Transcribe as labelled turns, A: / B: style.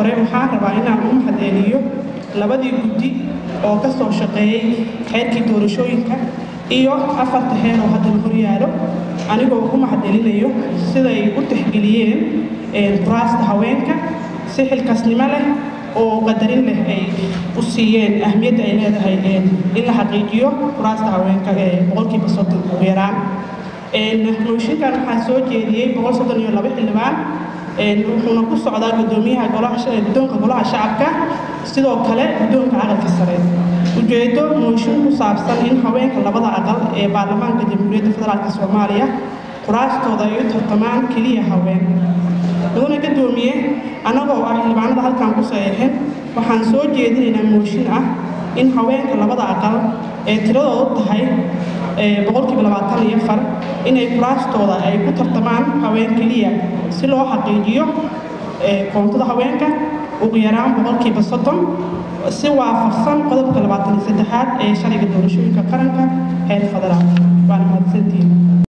A: hore waxaan rabaa inaan u mahadceliyo labadii guddi oo ka soo shaqeeyey xeerkii doorashooyinka iyo afarta heer oo hadda la horyaalo anigoo ugu mahadcelinayo siday u tixgeliyeen kuraasta haweenka si xilkasnimo leh oo qadarin leh ay u siiyeen ahmiyadda ay leedahay in la xaqiijiyo kuraasta haweenka ee boqolkiiba soddon ugu yaraan mooshinkan waxaa soo jeediyey boqol soddon iyo laba xildhibaan wuxuuna ku socdaa gudoomiyaha guddoonka golaha shacabka sidoo kale guddoonka aqalka sare ujeedo mooshin ku saabsan in haweenka labada aqal ee baarlamaanka jamhuuriyadda federaalk soomaaliya quraastooda ay u tartamaan keliya haween mudana gadoomiye annagoo ah xildhibaanada halkan ku saxeexin waxaan soo jeedinaynaa mooshin ah in haweenka labada aqal ee tiradoodu tahay boqolkiiba labaatan iyo far inay kuraastooda ay ku tartamaan haween keliya si loo xaqiijiyo koontada haweenka ugu yaraan boqolkiiba soddon si waafaqsan qodobka labaatan iyo saddexaad ee sharciga doorashooyinka qaranka heer federaal waana mahadsantihiin